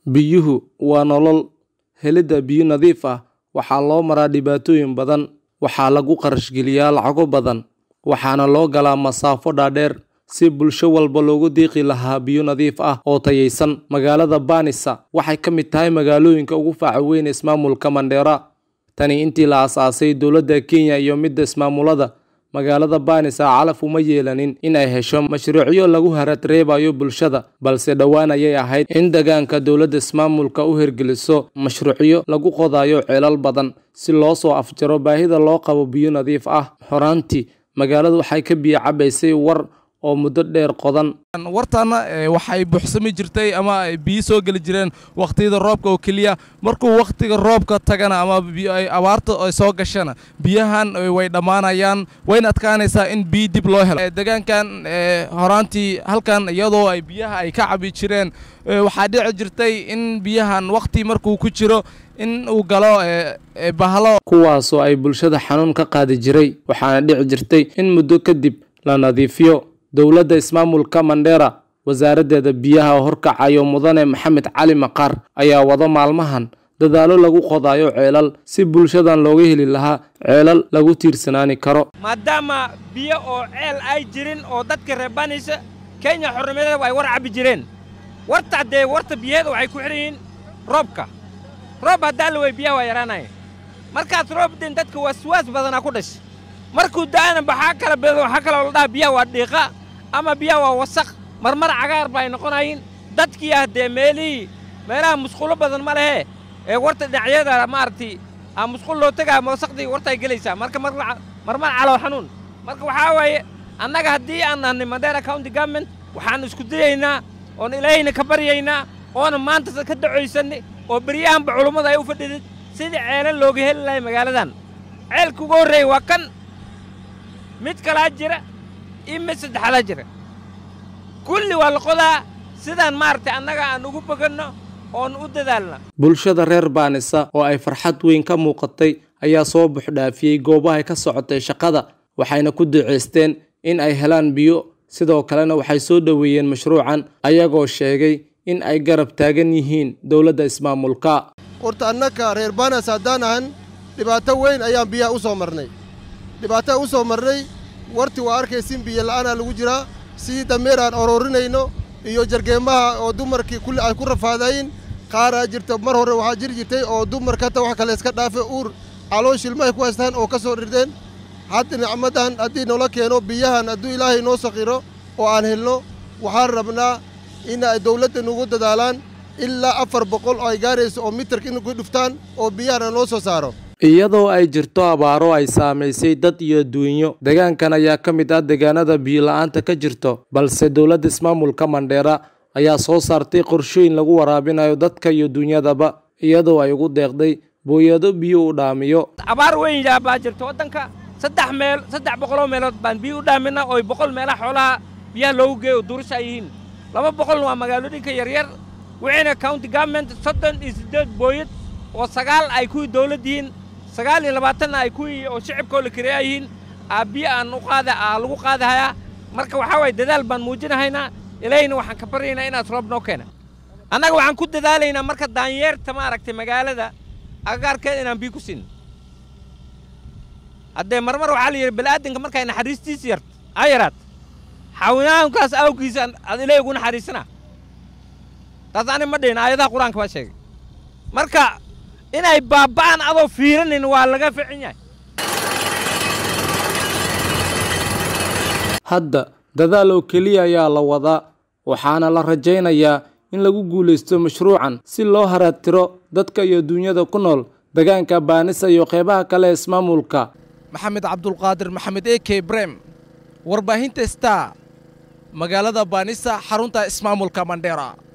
Biyuhu waa nolol. Helidda biyo nadiif ah waxaa loo maraa dhibaatooyin badan. Waxaa lagu kharash geliyaa lacago badan, waxaana loo galaa masaafo dhaadheer si bulsho walba loogu deeqi lahaa biyo nadiif ah oo tayaysan. Magaalada Banisa waxay ka mid tahay magaalooyinka ugu faca weyn ismaamulka Mandera. Tani intii la aasaasay dowladda Kenya iyo midda ismaamulada, magaalada Banisa calaf uma yeelanin in ay hesho mashruucyo lagu harad reebayo bulshada, balse dhowaan ayay ahayd in deegaanka dowladda ismaamulka u hirgeliso mashruucyo lagu qodayo ceelal badan si loo soo afjaro baahida loo qabo biyo nadiif ah. Horaantii, magaaladu waxay ka biyo cabaysay war oo muddo dheer qodan. wartaana waxay buuxsami jirtay ama ay biyo soo geli jireen waqtiyada roobka oo keliya markuu waqtiga roobka tagana ama ay abaarta ay soo gashana biyahan way dhammaanayaan wayna adkaanaysaa in biyo dib loo helo deegaankan horaantii halkan iyadoo ay biyaha ay ka cabi jireen waxaa dhici jirtay in biyahan waqti markuu ku jiro in uu galo bahalo kuwaasoo ay bulshada xanuun ka qaadi jiray waxaana dhici jirtay in muddo kadib la nadiifiyo dowladda ismaamulka Mandera wasaaraddeeda biyaha horkacayo mudane Maxamed Cali Maqaar ayaa wada maalmahan dadaalo lagu qodayo ceelal si bulshadan looga heli lahaa ceelal lagu tiirsanaani karo maadaama biyo oo ceel ay jirin oo dadka reebanaysa Kenya xornimadeeda ay war cabi jireen warta dee warta biyaheeda waxay ku xiran yihiin roobka roob haddaa la wey biyaha waa yaraanaya markaas roob den dadka waswaas badanaa ku dhashay markuu da'ana baxaa kala bedo waxaa kaloo la dhaha biyaha waa dhiiqa ama biyaha waa wasaq marmar cagaar ba ay noqonayiin dadkii ah dee meelihii meelaha musqulo badan ma lehe ee warta dhinacyada maaragtay aa musqul loo tegaa wasaqdii warta ay gelaysaa marka marmar calow xanuun marka waxaa waaye annaga haddii aan nahnay Mandera County Government waxaan isku dayaynaa oon ilaahayna ka baryaynaa oona maanta ka dacoysanay oo beryahanba culummada ay u fadhidid sidii ceelal looga heli lahay magaaladan ceelka ugu horreeya waa kan mid kalaa jira iyo mid saddexadaa jira kulli waa la qodaa sidaan maaragtay annaga aan ugu boganno oon u dadaalna bulshada reer Banisa oo ay farxad weyn ka muuqatay ayaa soo buuxdhaafiyey goobaha ka socotay shaqada waxayna ku duceysteen in ay helaan biyo sidoo kalena waxay soo dhoweeyeen mashruucan ayagoo sheegay in ay garab taagan yihiin dowladda ismaamulka horta annaka reer Banas haddaan ahan dhibaato weyn ayaan biyaha u soo marnay dhibaataa u soo marnay warti waa arkaysin biyo la'aanaa lagu jiraa sidii dameer aan ororinayno iyo jargeemaha oo dumarkii kulli ay ku rafaadayin qaaraa jirta mar hore waxaa jiri jirtay oo dumarka hata wax kale iska dhaafe uur caloosh ilmahay ku haystaan oo ka soo dhirdeen hadda nicmadan haddii noola keeno biyahan hadduu ilaahay noo saqiro oo aan helno waxaan rabnaa in ay dawladda nugu dadaalaan ilaa afar boqol oo ay gaarayso oo mitarka in ku dhuftaan oo biyahana noo soo saaro iyadoo ay jirto abaaro ay saamaysay dad iyo duunyo deegaankan ayaa ka mid ah deegaanada biyo la'aanta ka jirto balse dowladda ismaamulka Mandera ayaa soo saartay qorshooyin lagu waraabinayo dadka iyo duunyadaba iyadoo ay ugu deeqday booyado biyo u dhaamiyo abaar weyn yaa baa jirta waddanka saddex meel saddex boqoloo meelood baan biyo u dhaaminaa oo boqol meelaha xoolaha biyaha loogu geeyo duurasha ay yihiin laba boqolna waa magaalooyinka yaryar wixiina county government soddon iyo siddeed booyad oo sagaal ay kuwii dawlad yihiin sagaal iyo labaatanna ay kuwii oo shicibkoo la kireeya yihiin aa biyo aan u qaada aa lagu qaadahayaa marka waxaa waaye dadaal baan muujinahaynaa ilaahayna waxaan ka baryaynaa inaad roob noo keena annaga waxaan ku dadaalaynaa marka daanyeerta maaragtay magaalada agagaarkeeda inaan biyo ku siin haddee marmar waxaa la yidhi bani'aadanka markay naxariistiisa yart aa yaraat xawinaankaas awgiisa aad ilaahay ugu naxariisana taas ani ma dhihin aayadaha qur-aanka baa sheegay marka inay baaba'aan adoo fiiranin waa laga ficin yahay hadda dadaal oo keliya ayaa la wadaa waxaana la rajaynayaa in lagu guulaysto mashruucan si loo haraadtiro dadka iyo duunyada ku nool deegaanka Banisa iyo qeybaha kale ee ismaamulka maxamed cabdulqaadir maxamed a k brem warbaahinta star magaalada Banisa xarunta ismaamulka Mandera